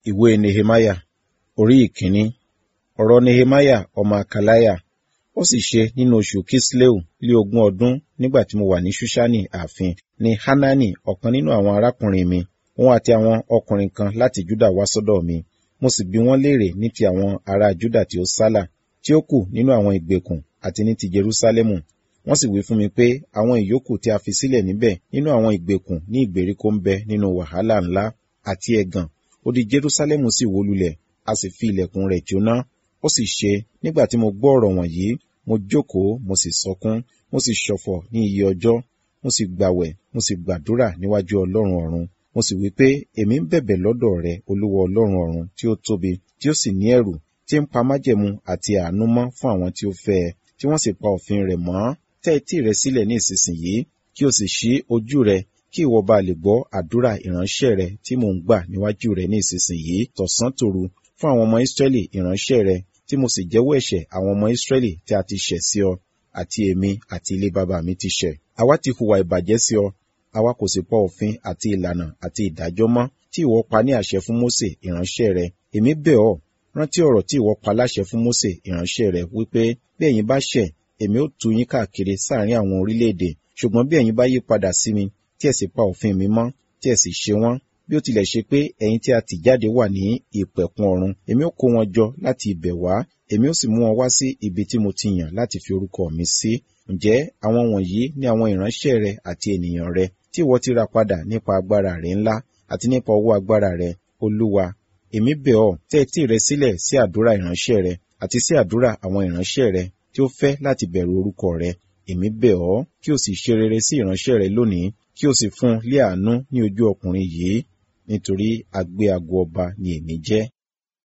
ìwé nehemaya orí ìkíní ọ̀rọ̀ nehemaya ọmọ akalaya ó sì ṣe nínú oṣù kisleu lé ogún ọdún nígbà tí mo wà ní ṣúṣánì ààfin ni hanani ọ̀kan nínú àwọn arákùnrin mi òun àti àwọn ọkùnrin kan láti juda wá sọ́dọ̀ mi mo sì bi wọ́n léèrè ní ti àwọn ará juda tí ó sálà tí ó kù nínú àwọn ìgbèkùn àti ní ti jerusalemu wọ́n sì wí fún mi pé àwọn ìyókù tí a fi sílẹ̀ níbẹ̀ nínú àwọn ìgbèkùn ní ìgbèríko ń bẹ nínú wàhálà ńlá àti ẹ̀gàn odi jerusalemu sì wó lulẹ̀ a sì fi ilẹ̀kùn rẹ̀ jóná ó sì ṣe nígbà tí mo gbọ́ ọ̀rọ̀ wọ̀nyí mo jókòó mo sì sọkún mo sì ṣọ̀fọ̀ ní iye ọjọ́ mo sì gbàwẹ̀ mo sì gbàdúrà níwájú ọlọ́run ọ̀run mo sì wí pé èmi ń bẹ̀bẹ̀ lọ́dọ̀ rẹ olúwa ọlọ́run ọ̀run tí ó tóbi tí ó sì ní ẹ̀rù tí ń pa májẹ̀mú àti àánú mọ́ fún àwọn tí ó fẹ́ ẹ tí wọ́n sì pa òfin rẹ̀ mọ́ tẹ́ etí rẹ sílẹ̀ ní ìsinsìnyí kí o sì ṣí ojú rẹ kí ìwọ bá lè gbọ́ àdúrà ìránṣẹ́ rẹ tí mò ń gbà níwájú rẹ ní ìsinsìnyí tọ̀sán tòru fún àwọn ọmọ Ísírẹ́lì ìránṣẹ́ rẹ tí mo sì jẹ́wọ́ ẹ̀ṣẹ̀ àwọn ọmọ Ísírẹ́lì tí a ti ṣẹ̀ sí ọ àti èmi àti ilé bàbá mi ti ṣẹ̀ àwa ti hùwà ìbàjẹ́ sí ọ àwa kò sì pa òfin àti ìlànà àti ìdájọ́ mọ́ tí ìwọ pa ní àṣẹ fún Mósè ìránṣẹ́ rẹ èmi bẹ̀ ọ́ rántí ọ̀rọ̀ tí ìwọ pa láṣẹ fún Mósè ìránṣẹ́ rẹ wípé bí ẹ̀yin bá ṣẹ̀ èmi ó tú yín káàkiri sáàrin àwọn orílẹ̀-èdè ṣùgbọ́n bí ẹ̀yin bá yí padà sí mi tí ẹ sì pa òfin mi mọ́ tí ẹ sì ṣe wọ́n bí ó tilẹ̀ ṣe pé ẹ̀yin tí a tì jáde wà ní ìpẹ̀kun ọ̀run èmi ó kó wọn jọ láti ibẹ̀ wá èmi ó sì mú wọn wá sí ibi tí mo ti yàn láti fi orúkọ mi sí ǹjẹ́ àwọn wọ̀nyí ni àwọn ìránṣẹ́ rẹ àti ènìyàn rẹ tí ìwọ ti ra padà nípa agbára rẹ ńlá àti nípa ọwọ́ agbára rẹ olúwa èmi bẹ̀ ọ́ tẹ́ etí rẹ sílẹ̀ sí àdúrà ìránṣẹ́ rẹ àti sí àdúrà àwọn ìránṣẹ́ rẹ tí ó fẹ́ láti bẹ̀rù orúkọ rẹ èmi bẹ̀ ọ́ kí o sì ṣe rere sí ìránṣẹ́ rẹ lónìí kí o sì fún un lé àánú ní ojú ọkùnrin yìí nítorí agbé ago ọba ni èmi jẹ́